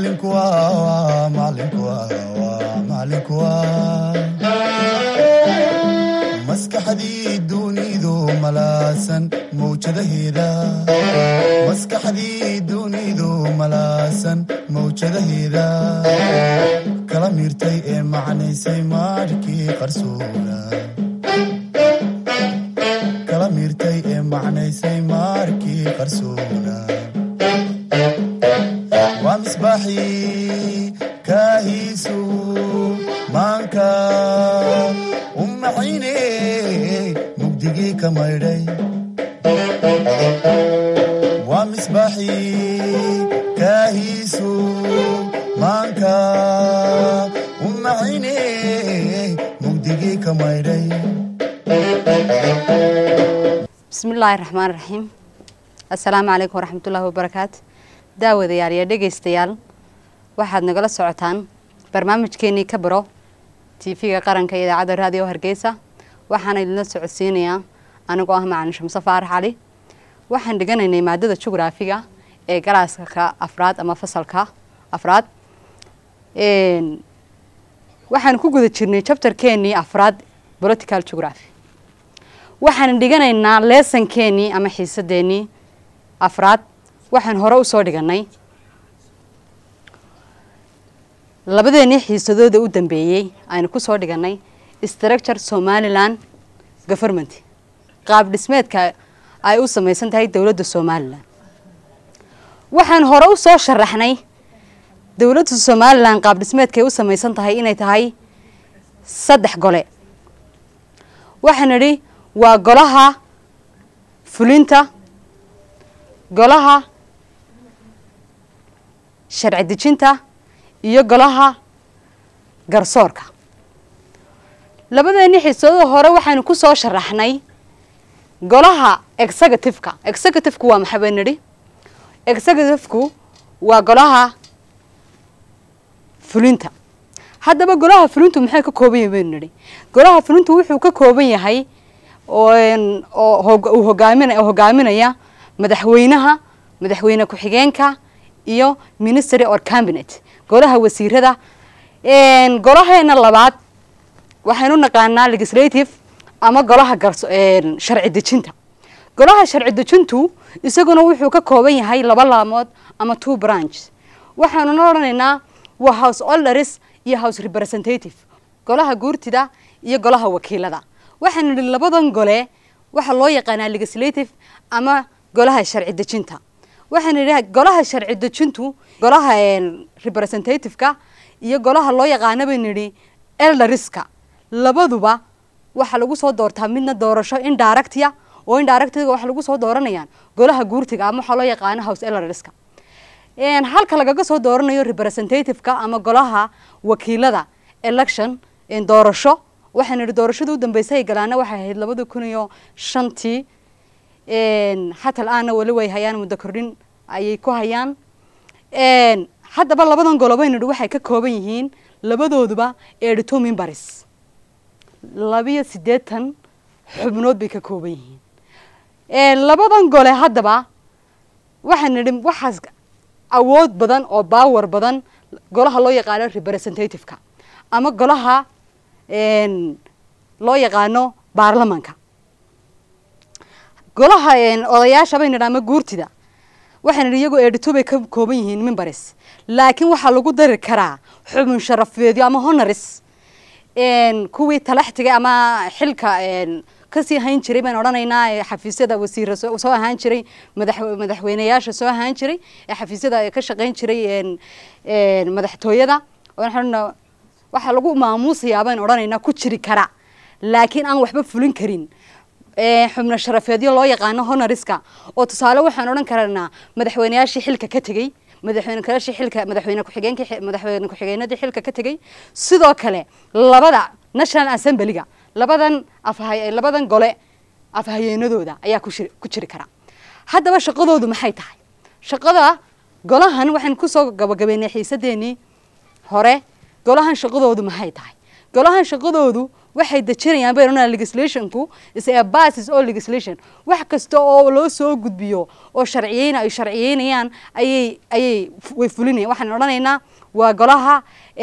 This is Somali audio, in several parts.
macalinku waa macalinku waa macalinku waa maskaxdii dunidu malaasan mawjadaheeda maskaxdii dunidu malaasan mawjadaheeda kala miirtay ee macnaysay maarhkii qarsoona kala miirtay ee macnaysay maarkii qarsoona waa misbaaxii kaahiisu maanka u maxayne mugdigii ka maydhay waa misbaaxii kaahiisu maanka u maxayne mugdigii ka maydhay bismillaahi raxmaan raxiim assalaamu calaykum waraxmatullaahi wabarakaatu daawadayaal iyo dhegaystayaal waxaad nagala socotaan barnaamijkeenii ka baro tv-ga qaranka iyo idaacadda raadiyo hargeysa waxaana idinla socodsiinayaa anigoo ah macalin shamse faarax cali waxaan dhiganaynay maadada jugraafiga ee galaaska afraad ama fasalka afraad waxaan ku guda jirnay jabtarkeenii afraad political geography waxaan dhiganaynaa leesankeenii ama xiisadeenii afraad waxaan hore usoo dhiganay labadeenii xiisadooda u dambeeyey aynu kusoo dhiganay structure somaliland government qaab dhismeedka ay u samaysan tahay dowladda somalilan waxaan hore usoo sharaxnay dowladda somalilan qaab dhismeedka ay u samaysan tahay inay tahay saddex gole waxaan idhi waa golaha fulinta golaha sharci dejinta iyo golaha garsoorka labadeeni xiisadada hore waxaynu ku soo sharaxnay golaha executiveka executivku waa maxaa baynu nidhi executivku waa golaha fulinta haddaba golaha fulintu maxay ka kooban yahay baynu nidhi golaha fulintu wuxuu ka kooban yahay oo uu hogaamin hogaaminaya madaxweynaha madaxweyne ku-xigeenka iyo ministry or cabinet golaha wasiirada golaheena labaad waxaynu naqaanaa legislative ama golaha sharci dejinta golaha sharci dejintu isaguna wuxuu ka kooban yahay laba laamood ama two branch waxaanuna odhanaynaa waa house olderis iyo house representative golaha guurtida iyo golaha wakiilada waxaan idhi labadan gole waxaa loo yaqaanaa legislative ama golaha sharci dejinta waxaan idhi golaha sharci dejintu golaha representativeka iyo golaha loo yaqaana baynu idhi eldariska labaduba waxaa lagu soo doortaa midna doorasho indirectia oo indirectiga waxaa lagu soo dooranayaan golaha guurtiga ama waxaa loo yaqaana house eldariska halka lagaga soo dooranayo representativeka ama golaha wakiilada election doorasho waxaan idhi doorashada u dambeysay ay galaana waxay ahayd labada kun iyo shantii xatal aana weli way hayaan muddo kordhin ayay ku hayaan haddaba labadan golo baynu idhi waxay ka kooban yihiin labadooduba edito mimbaris labiyo siddeetan xubnood bay ka kooban yihiin labadan gole haddaba waxaan idhi waxaas awood badan oo baawar badan golaha loo yaqaano representativeka ama golaha loo yaqaano baarlamanka golaha odayaasha baynu idhi ama guurtida waxaan idhi iyagoo edito bay ka kooban yihiin mimbaris laakiin waxaa lagu dari karaa xubin sharafeedyo ama honoris kuwii talaxtiga ama xilka kasii ahaan jiray baan odhanaynaa xafiisyada wasiira soo ahaan jiray madaxweyneyaasha soo ahaan jiray ee xafiisyada ka shaqayn jiray madaxtooyada waxaa lagu maamuusayaa baan odhanaynaa ku jiri kara laakiin aan waxba fulin karin xubno sharafeedyo loo yaqaano honoriska oo tusaale waxaan odhan karanaa madaxweyneyaashii xilka ka tegey madaxweyneyaashii xilka madaxweyne ku-xigeenka madaxweyne ku-xigeenadii xilka ka tegey sidoo kale labada national assemblyga labadan afhay labadan gole afhayeenadooda ayaa kushir ku jiri kara haddaba shaqadoodu maxay tahay shaqada golahan waxaan kusoo gabagabeynay xiisadeenii hore golahan shaqadoodu maxay tahay golahan shaqadoodu waxay dejinayaan bay odhanayaan legislationku is a basis oo legislation wax kasta oo loo soo gudbiyo oo sharciyeyna ay sharciyeynayaan ayay ayay way fulinayaan waxaan odhanaynaa waa golaha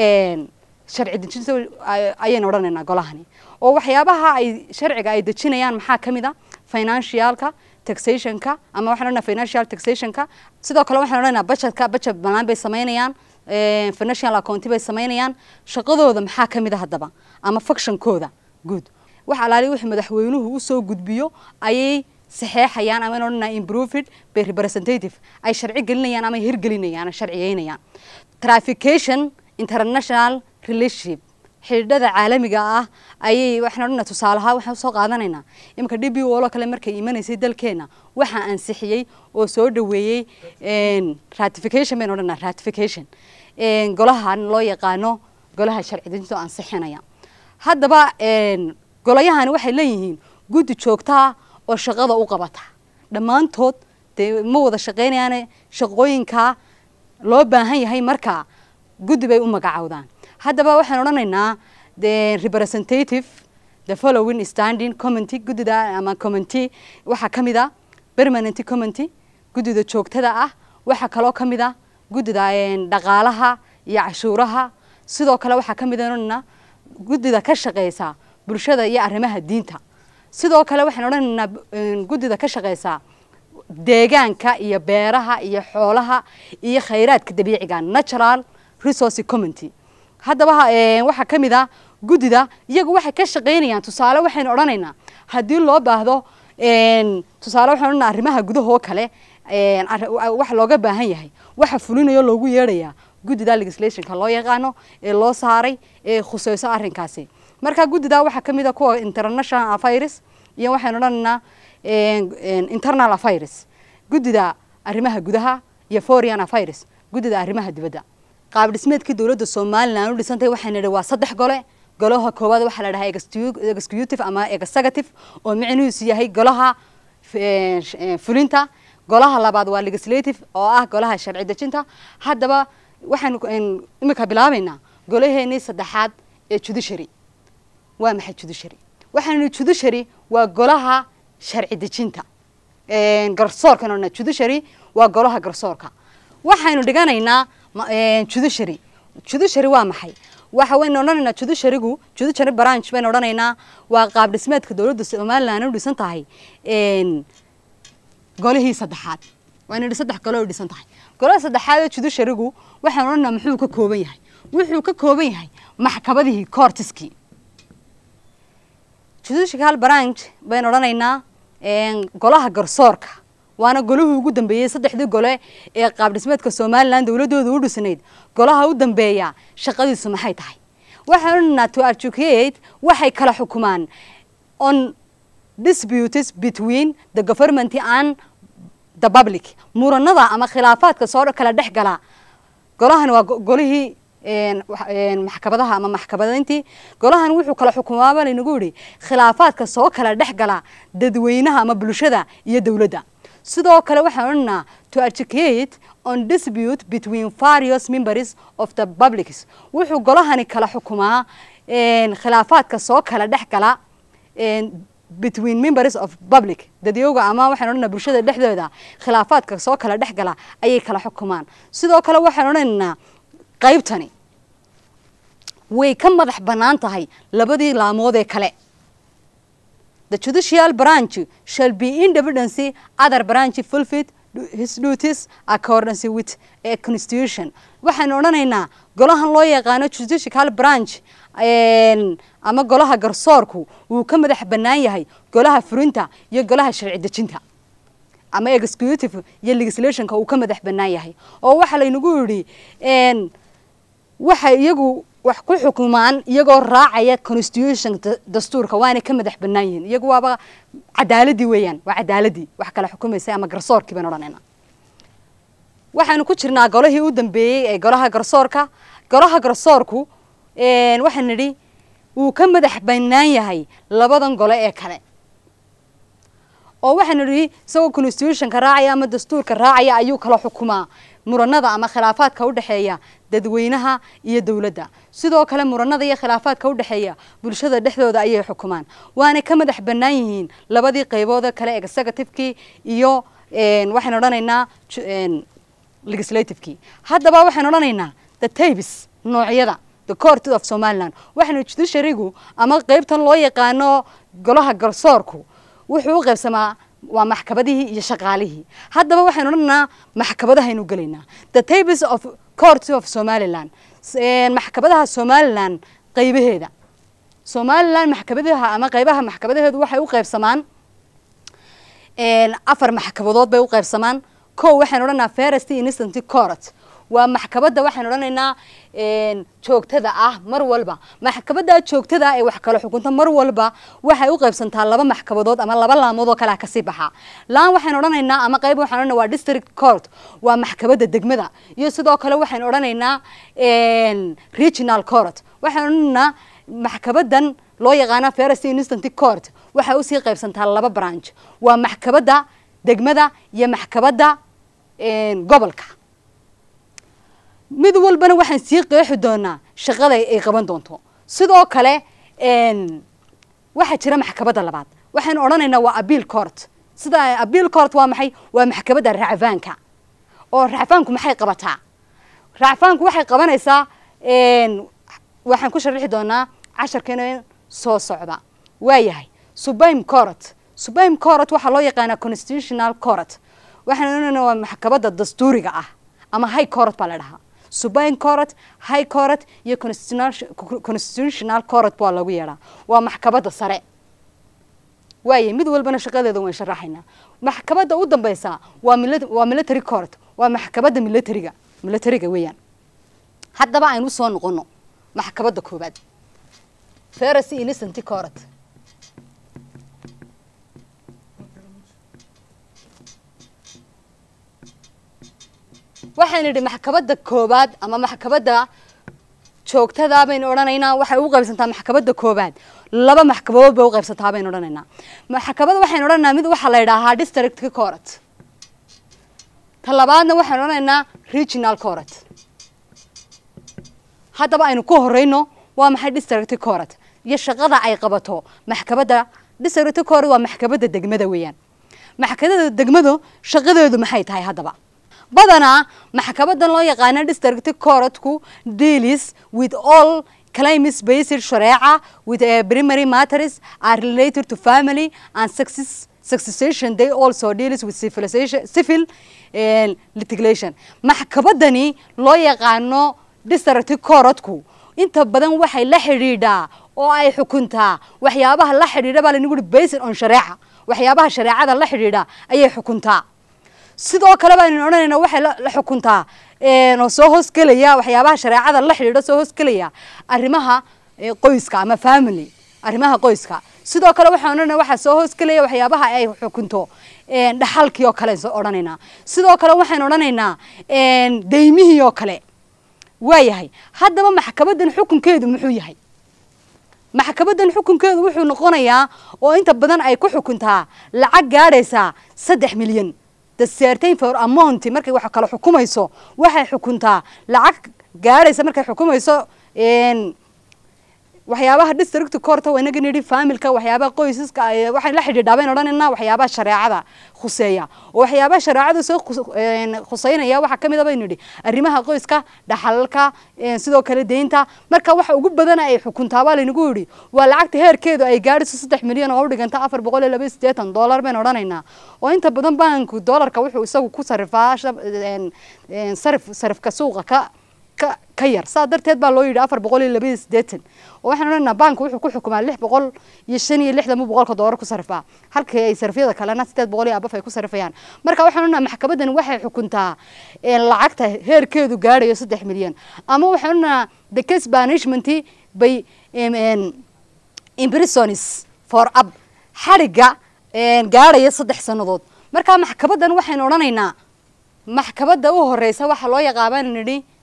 sharci dejinta ayaynu odhanaynaa golahani oo waxyaabaha ay sharciga ay dejinayaan maxaa ka mid a financialka taxationka ama waxaan odhanaa financial taxationka sidoo kale waxaan odhanaa budgetka budget banaan bay samaynayaan financial accounti bay samaynayaan shaqadooda maxaa ka mid a haddaba ama functionkooda guud wax alaali wixii madaxweynuhu usoo gudbiyo ayay saxeexayaan ama in odhanaa improved by representative ay sharci gelinayaan ama hirgelinayaan ay sharciyeynayaan traffication international relationship xidhiidhada caalamiga ah ayay waxaan odhanaa tusaalahaa waxaan usoo qaadanaynaa iminka d b o lo kale markay imanaysay dalkeena waxaa ansixiyey oo soo dhaweeyey ratification baynu odhanaa ratification golahan loo yaqaano golaha sharci dejinta oo ansixinaya haddaba golayahani waxay leeyihiin guddi joogtaa oo shaqada u qabata dhammaantood dee ma wada shaqeynayaane shaqooyinkaa loo baahan yahay markaa guddi bay u magacowdaan haddaba waxaan odhanaynaa the representative the following standing committee guddida ama committee waxaa ka mid a permanent committee guddida joogtada ah waxaa kaloo ka mid a guddida dhaqaalaha iyo cashuuraha sidoo kale waxaa ka mid a odhanaynaa guddida ka shaqeysa bulshada iyo arrimaha diinta sidoo kale waxaan odhanaynaa guddida ka shaqeysa deegaanka iyo beeraha iyo xoolaha iyo khayraadka dabiiciga natural resource committee haddaba waxaa ka mid a guddida iyagu waxay ka shaqeynayaan tusaale waxaynu odhanaynaa haddii loo baahdo tusaale waxaan odhanaa arrimaha gudahoo kale wax looga baahan yahay waxa fulinayo loogu yeedhayaa guddida legislationka loo yaqaano ee loo saaray ee khuseyso arrinkaasi marka guddida waxaa ka mid a kuwa international affairs iyo waxaynu odhanaynaa internal affairs guddida arrimaha gudaha iyo foreign affairs guddida arrimaha dibadda qaab dhismeedkii dowladda somalilan u dhisantay waxaan nidhi waa saddex gole golaha koowaad waxaa la dhahaa executive ama executive oo micnihiisu yahay golaha fulinta golaha labaad waa legislative oo ah golaha sharci dejinta haddaba waxaanu imika bilaabaynaa golaheenii saddexaad ee judiciary waa maxay judiciary waxaanu judiciary waa golaha sharci dejinta garsoorka odhana judiciary waa golaha garsoorka waxaynu dhiganaynaa judiciary judiciary waa maxay waxa waynu odhanaynaa judiciarygu judiciary branch baynu odhanaynaa waa qaab dhismeedka dowladda somaliland u dhisan tahay golihii saddexaad waynu idhi saddex gole u dhisan tahay golaha saddexaad ee judiciarygu waxaan odhanaynaa muxuu ka kooban yahay wuxuu ka kooban yahay maxkamadihii courtiskii judicial branch baynu odhanaynaa golaha garsoorka waana golihii ugu dambeeyey saddexdii gole ee qaab dhismeedka somalilan dowladooda u dhisnayd golaha u dambeeya shaqadiisu maxay tahay waxaan odhanaa to educate waxay kala xukumaan on disputes between the government and the public muranada ama khilaafaadka soo kala dhex gala golahan waa golihii maxkamadaha ama maxkamadayntii golahan wuxuu kala xukumaaba laynagu yihi khilaafaadka soo kala dhex gala dadweynaha ama bulshada iyo dowladda sidoo kale waxaan odhanaa to educate on dispute between various members of the publics wuxuu golahani kala xukumaa khilaafaadka soo kala dhex gala between members of public dadyowga ama waxaan odhanaa bulshada dhexdooda khilaafaadka soo kala dhex gala ayay kala xukumaan sidoo kale waxaan odhanaynaa qaybtani way ka madax bannaan tahay labadii laamood ee kale the judicial branch shall be independence other branch fulfilled his duties accordance with a constitution waxaan odhanaynaa golahan loo yaqaano judicial branch ama golaha garsoorku wuu ka madax bannaan yahay golaha furinta iyo golaha sharci dejinta ama executive iyo legislationka uu ka madax bannaan yahay oo waxaa laynagu yidhi waxay iyagu wax ku xukumaan iyagoo raacaya constitution dastuurka waana ka madax bannaan yihiin iyagu waaba cadaaladii weeyaan waa cadaaladii wax kala xukumaysa ama garsoorkii baan odhanayna waxaanu ku jirnaa golihii u dambeeyey ee golaha garsoorka golaha garsoorku waxaan nidhi wuu ka madax bannaan yahay labadan gole ee kale oo waxaanu nidhi isagoo constitutionka raacaya ama dastuurka raacaya ayuu kala xukumaa muranada ama khilaafaadka u dhexeeya dadweynaha iyo dowladda sidoo kale muranada iyo khilaafaadka u dhexeeya bulshada dhexdooda ayay xukumaan waanay ka madax bannaan yihiin labadii qaybood kale executivekii iyo waxaynu odhanaynaa legislativekii haddaba waxaynu odhanaynaa the tabes noocyada the court of somaliland waxaynu judiciarygu ama qeybtan loo yaqaano golaha garsoorku wuxuu u qaybsamaa waa maxkabadihii iyo shaqaalihii haddaba waxaynu odhanaynaa maxkabadahaynu gelaynaa the tabes of court of somaliland maxkabadaha somaliland qaybaheeda somaliland maxkabadaha ama qaybaha maxkabadaheedu waxay u qaybsamaan afar maxkabadood bay u qaybsamaan kow waxaynu odhanaa first instant court waa maxkabadda waxaynu odhanaynaa joogtada ah mar walba maxkabadda joogtada ah ee wax kala xukunta mar walba waxay u qaybsantaa laba maxkabadood ama laba laamood oo kale kasii baxa laan waxaynu odhanaynaa ama qayb waxaynu odhanaa waa district court waa maxkabadda degmada iyo sidoo kale waxaynu odhanaynaa regional court waxaynu odhanaynaa maxkabaddan loo yaqaana first instant court waxay usii qaybsantaa laba branch waa maxkabadda degmada iyo maxkabadda gobolka mid walbana waxaan sii qeexi doonaa shaqada ay qaban doonto sidoo kale waxaa jira maxkabadda labaad waxaynu odhanaynaa waa abiil court sida abiil court waa maxay waa maxkabadda racfaanka oo racfaanku maxay qabataa racfaanku waxay qabanaysaa waxaan ku sharixi doonaa casharkeena soo socda waayahay supreme court supreme court waxaa loo yaqaanaa constitutional court waxaan odhanaynaa waa maxkabadda dastuuriga ah ama high court baa la dhahaa supreme court high court iyo constitutional court baa lagu yeedhaa waa maxkabadda sare waaye mid walbana shaqadeeda waan sharaxaynaa maxkabadda u dambeysa waa waa military court waa maxkabadda militariga militariga weeyaan haddaba aynu soo noqono maxkabadda koobaad first innocent court waxaan idhi maxkabadda koobaad ama maxkabadda joogtada baynu odhanaynaa waxay u qaybsantaa maxkabadda koobaad laba maxkamadood bay u qaybsantaa baynu odhanaynaa maxkamada waxaynu odhanaynaa mid waxaa la yidhaahaa district court ta labaadna waxaynu odhanaynaa regional court haddaba aynu ku horeyno waa maxay district court iyo shaqada ay qabato maxkabadda district court waa maxkabadda degmada weeyaan maxkabadda degmadu shaqadeedu maxay tahay haddaba badanaa maxkabaddan loo yaqaana district courtku deals with all claims based shareeca with uh, primary matters are related to family and success succession they also deals with civilization civil uh, litigation maxkabaddani loo yaqaano district courtku inta badan waxay la xidhiidhaa oo ay xukuntaa waxyaabaha la xidhiidha baa lanigu based on shareeca waxyaabaha shareecada la xidhiidha ayay xukuntaa sidoo kale baynu odhanayna waxay la xukuntaa oo soo hoosgelaya waxyaabaha shareecada la xidhiidha soo hoosgelaya arrimaha qoyska ama family arrimaha qoyska sidoo kale waxaan odhanayna waxaa soo hoosgelaya waxyaabaha ay xukunto dhaxalkii oo kale odhanaynaa sidoo kale waxaan odhanaynaa daymihii oo kale waayahay haddaba maxkabaddan xukunkeedu muxuu yahay maxkabaddan xukunkeedu wuxuu noqonayaa oo inta badan ay ku xukuntaa lacag gaadhaysaa saddex milyan certain for amount markay wax kala xukumayso waxay xukuntaa lacag gaadhaysa markay xukumayso waxyaabaha district court waa inaga nidhi familka waxyaabaha qoysaska waxay la xidhiidhaa bayn odhanaynaa waxyaabaha shareecada khuseeya oo waxyaabaha shareecada soo khuseynaya waxaa ka mid a baynu nidhi arrimaha qoyska dhaxalalka sidoo kale deynta marka waxa ugu badana ay xukuntaa baa laynagu yidhi waa lacagta heerkeedu ay gaadhiso saddex milyan oo u dhiganta afar boqol iyo laba iyo siddeetan dollar baynu odhanaynaa oo inta badan banku dollarka wuxuu isagu ku sarifaa sarif sarifka suuqa ka ka yar saa darteed baa loo yidhi afar boqol iyo labaiyo siddeetan oo waxaan odhanaynaa banka wuxuu ku xukumaa lix boqol iyo shan iyo lixdan bu boqolka doolar ku sarifaa halkii ay sarifyada kalena sideed boqol iyo abaf ay ku sarifayaan marka waxaan odhanaynaa maxkabaddan waxay xukuntaa lacagta heerkeedu gaadhayo saddex milyan ama waxaan odhanaynaa the case banishment by imprisonis for up xadhigga gaadhaya saddex sannadood marka maxkabaddan waxaynu odhanaynaa maxkabadda u horeysa waxaa loo yaqaabaan nidhi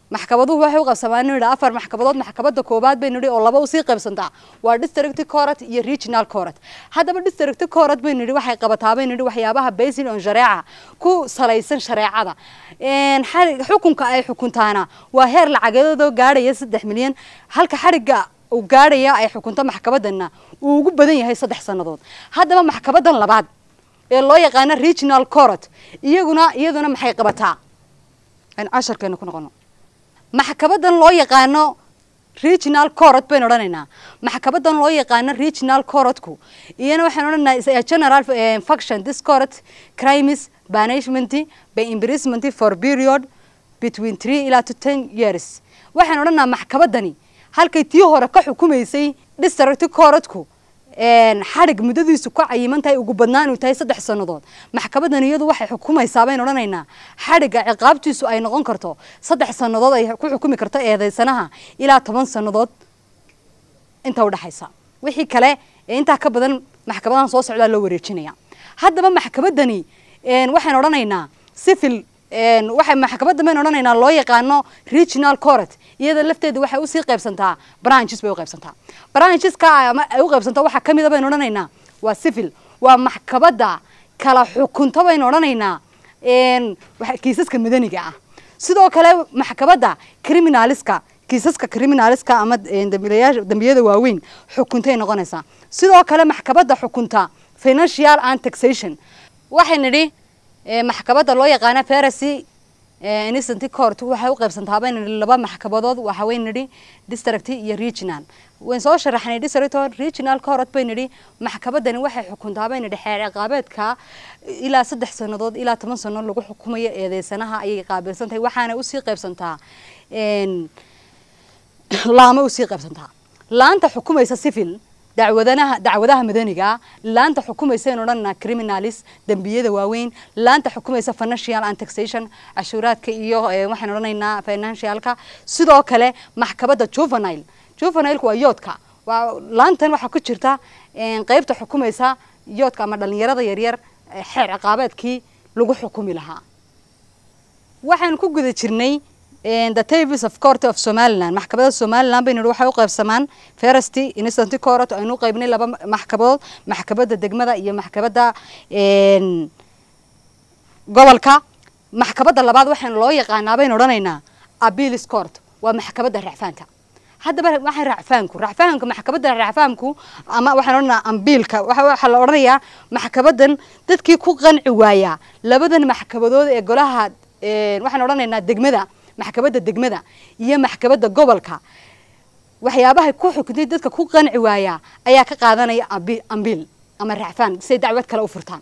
maxkamaduhu waxay u qabsamaan inu yidhi afar maxkamadood maxkamadda koowaad baynu yidhi oo laba usii qaybsantaa waa district court iyo regional court haddaba district court baynu yidhi waxay qabataa baynu yidhi waxyaabaha basin on shareeca ku salaysan shareecada xarig xukunka ay xukuntaana waa heer lacageedoo gaadhaya saddex milyan halka xarigga uu gaadhaya ay xukunto maxkamadanna uu ugu badan yahay saddex sannadood haddaba maxkamadan labaad ee loo yaqaano regional court iyaguna iyaduna maxay qabataa aynu casharkeena ku noqono maxkamadan loo yaqaano regional court baynu odhanaynaa maxkamadan loo yaqaano regional courtku iyana waxaynu odhanaynaa general function this court crimes banishment by imprisonment for period between three ilaa to ten years waxaynu odhanaa maxkamadani halkay tii hore ka xukumaysay district courtku xadhig muddadiisu ka cayiman tahay ugu badnaan uu tahay saddex sannadood maxkamadan iyadu waxay xukumaysaa baynu odhanaynaa xadhigga ciqaabtiisu ay noqon karto saddex sannadood ay ku xukumi karto eedeysanaha ilaa toban sannadood inta udhexaysa wixii kale ee intaa ka badan maxkamadahan soo socdaa loo wareejinaya haddaba maxkamadani waxaynu odhanaynaa civil waxay maxkamadda baynu odhanaynaa loo yaqaano regional court iyada lafteeda waxay usii qaybsantaa branches bay u qaybsantaa brancheska ama ay u qaybsantaa waxaa ka mida baynu odhanaynaa waa civil waa maxkamadda kala xukunta baynu odhanaynaa kiisaska madaniga ah sidoo kale maxkamadda criminaliska kiisaska criminaliska ama dambiilayaasha dambiyada waaweyn xukuntay noqonaysaa sidoo kale maxkamadda xukunta financial and taxation waxay nidhi maxkamadda loo yaqaana ferasy innocent court waxay u qaybsantaa baynu nidhi laba maxkamadood waxa weyn nidhi district iyo regional wayn soo sharaxnay district regional court bay nidhi maxkamadani waxay xukuntaa bay nidhi xeer ciqaabeedka ilaa saddex sannadood ilaa toban sannadood lagu xukumayo eedeysanaha ayay qaabilsan tahay waxaana usii qaybsantaa laama usii qaybsantaa laanta xukumaysa civil dacwadanaha dacwadaha madaniga laanta xukumaysa in odhanna criminalis dembiyada waaweyn laanta xukumaysa financial and taxation cashuuraadka iyo waxaan odhanaynaa financialka sidoo kale maxkamadda juvenile juvenileka waa yoodka waa laantan waxaa ku jirta qeybta xukumaysa yoodka ama dhalinyarada yaryar xeer ciqaabeedkii lagu xukumi lahaa waxaan ku guda jirnay the tables of court of somaliland maxkamadda somaliland baynu waxay u qaybsamaan ferasty innocent court aynu u qaybnay laba maxkamadood maxkamadda degmada iyo maxkamadda gobolka maxkamadda labaad waxaan loo yaqaanaa baynu odhanaynaa abilis court waa maxkamadda racfaanka haddaba waxay racfaanku racfaanka maxkamadda racfaanku ama waxaan odhanaa ambiilka waxaa la odhanayaa maxkamadan dadkii ku qanci waayaa labadan maxkamadood ee golaha waxaan odhanaynaa degmada maxkamadda degmada iyo maxkamadda gobolka waxyaabahay ku xukuntay dadka ku qanci waayaa ayaa ka qaadanaya ambiil ama racfaan siay dacwad kale u furtaan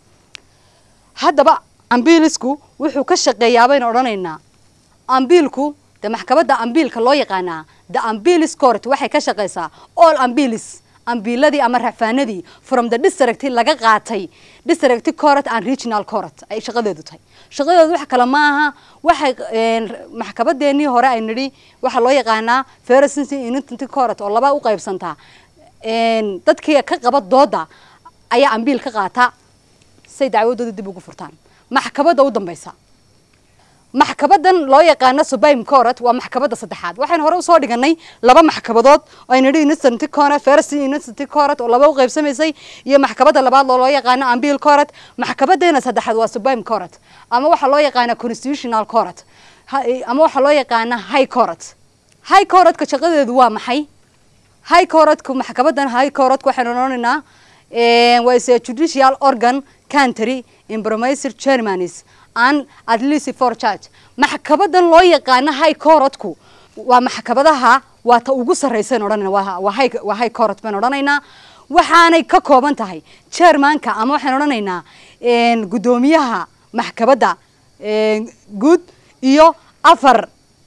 haddaba ambiilisku wuxuu ka shaqeeyaa baynu odhanaynaa ambiilku de maxkamadda ambiilka loo yaqaanaa the ambilis court waxay ka shaqeysaa all ambilis ambiiladii ama racfaanadii from the district laga qaatay district court and regional court ay shaqadeedu tahay shaqadeedu wax kale maaha waxay maxkamadeenii hore ay nidhi waxaa loo yaqaanaa fersency innocent court oo laba u qaybsantaa dadkii ka qaba dooda ayaa ambiil ka qaata say dacwadooda dib ugu furtaan maxkamadda u dambeysa maxkamadan loo yaqaano supreme court waa maxkamadda saddexaad waxaan hore usoo dhiganay laba maxkamadood oo ay nidhi innocent court fercy innocent court oo laba u qaybsamaysay iyo maxkamadda labaad oo loo yaqaano ambiil court maxkamadeena saddexaad waa supreme court ama waxaa loo yaqaana constitutional court ama waxaa loo yaqaana high court high courtka shaqadeedu waa maxay high courtka maxkamadan high courtka waxaynu odhanaynaa waa is judicial organ country impromiser germanis an at least for church maxkamadan loo yaqaano high courtku waa maxkamadaha waa ta ugu sarreysan odhanayna waa high waa high court baan odhanaynaa waxaanay ka kooban tahay chairmanka ama waxaan odhanaynaa guddoomiyaha maxkamadda guud iyo afar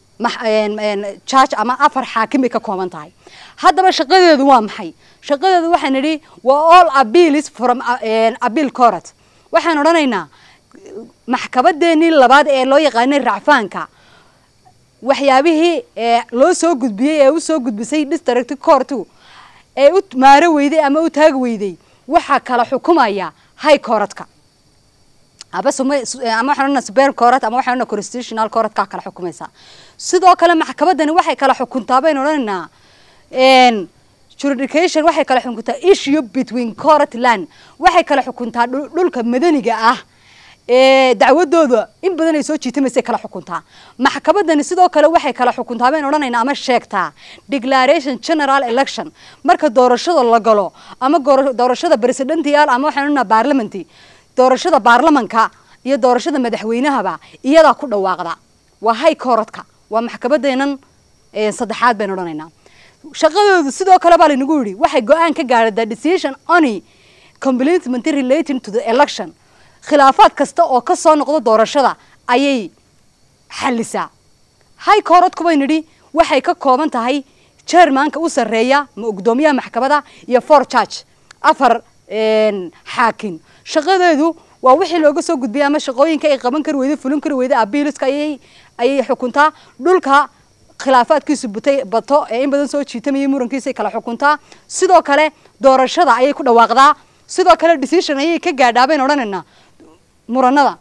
judge ama afar xaakim bay ka kooban tahay haddaba shaqadeedu waa maxay shaqadeedu waxaan nidhi waa all appeals from appeal court waxaan odhanaynaa maxkamadeenii labaad ee loo yaqaanay racfaanka waxyaabihii loo soo gudbiyey ee usoo gudbisay district courtu ee u maaro weyday ama u taagi weyday waxaa kala xukumaya high courtka aba suma- su- eh, ama waxaan odhanaa supreme court ama waxaan odhanaa constitutional court kaa kala xukumaysa sidoo kale maxkamadani waxay kala xukuntaa baynu odhanaynaa n jurisdiction waxay kala xukuntaa issue between court land waxay kala xukuntaa dhul- dhulka madaniga ah ee dacwadooda in badan ay soo jiitamaysay kala xukuntaa maxkamadani sidoo kale waxay kala xukuntaa baynu odhanaynaa ama sheegtaa declaration general election marka doorashada la galo ama goor- doorashada presidential ama waxaan odhanaa parliamenty doorashada baarlamanka iyo doorashada madaxweynahaba iyadaa ku dhawaaqda waa high courtka waa maxkamadeenan eh, saddexaad baynu odhanaynaa shaqadoodu sidoo kale baa laynagu yidhi waxay go-aan ka gaadhay the decision only completement relating to the election khilaafaad kasta oo ka soo noqdo doorashada ayay xalisaa high courtku bay nidhi waxay ka kooban tahay chairmanka u sarreeya ma gudoomiyaha maxkamada iyo four judge afar een, xaakin shaqadeedu waa wixii looga soo gudbiyay ama shaqooyinka ay qaban kari weyday fulin kari weyday abiiliska ayay ayay xukuntaa dhulka khilaafaadkiisu butay bato ee in badan soo jiitamayay murankiisay kala xukuntaa sidoo kale doorashada ayay ku dhawaaqdaa sidoo kale decision ayay ka gaadhaa baynu odhanaynaa muranada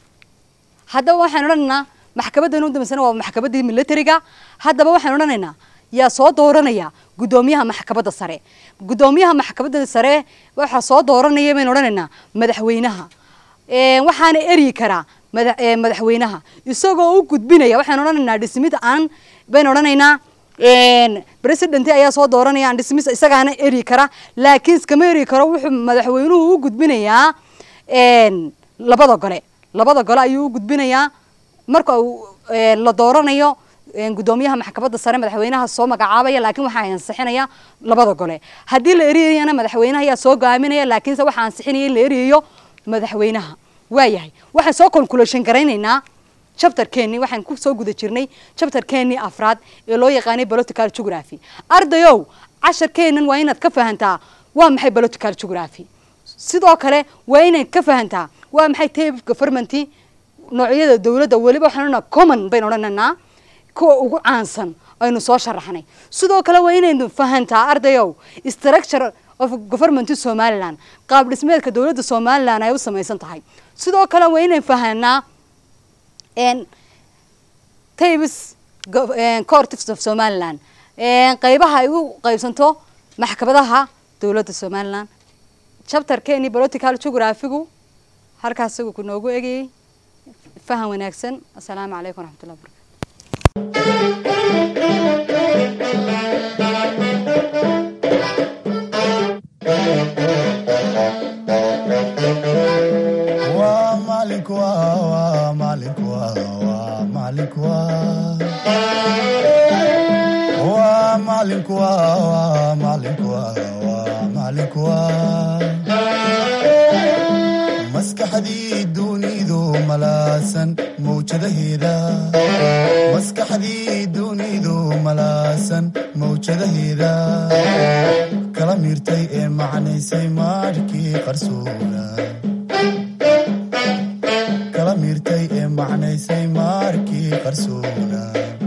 haddaba waxaan odhanaynaa maxkamaddan u dambeysana waa maxkamaddii militariga haddaba waxaan odhanaynaa yaa soo dooranaya guddoomiyaha maxkamadda sare guddoomiyaha maxkamadda sare waxaa soo dooranaya baynu odhanaynaa madaxweynaha Ee, waxaana eryi karaa mada- ee, madaxweynaha isagoo u gudbinaya waxaan odhanaynaa dhismid aan baynu odhanaynaa een, president ayaa soo dooranaya aan dhismis isagaana eryi kara laakiin iskama eryi karo wuxuu madaxweynuhu u gudbinayaa een, labada gole labada gole ayuu u gudbinayaa marka uu een, la dooranayo een, guddoomiyaha maxkamadda sare madaxweynaha soo magacaabaya laakiin waxaa ansixinaya labada gole haddii la eriyayana madaxweynaha ayaa soo go'aaminaya laakiinse waxaa ansixinaya in la eriyayo madaxweynaha waayahay waxaan soo calculation garaynaynaa chapterkeenii waxaan ku soo guda jirnay chapterkeenii afraad ee loo yaqaanay political geography ardayow casharkeenan waa inaad ka fahantaa waa maxay political geography sidoo kale waa inaad ka fahantaa waa maxay type of government noocyada dowladda weliba waxaan odhanaa common baynu odhanaynaa kuwa ugu caansan aynu soo sharaxnay sidoo kale waa inaynu fahantaa ardayow structure of government somaliland qaab dhismeedka dowladda somaliland ay u samaysan tahay sidoo kale waa inaynu fahanaa n tabes courts of somaliland qeybaha ay u qeybsanto maxkamadaha dowladda somaliland chapterkeeni political geographigu halkaas isagu ku noogu egayay fahan wanaagsan assalaamu calaykum waraxmatullahi wabarakatu waa maalinku waa waa maalinku waa waa maalinku waa waa maalinku waa waa maalinku waa waa maalinku waa maskaxdii dunidu malaasan mawjadaheeda maskaxdii dunidu malaasan mawjadaheeda kala miirtay ee macnaysay maadhkii qarsoona kala miirtay ee macnaysay maarkii qarsoona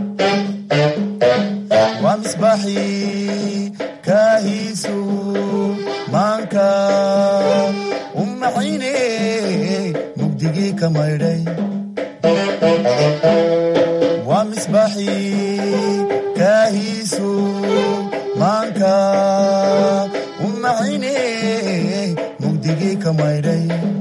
waa misbaaxii kaahiisu maanka u macayne mugdigii ka maydhay waa misbaaxii kaahiisu maanka u macayne mugdigii ka maydhay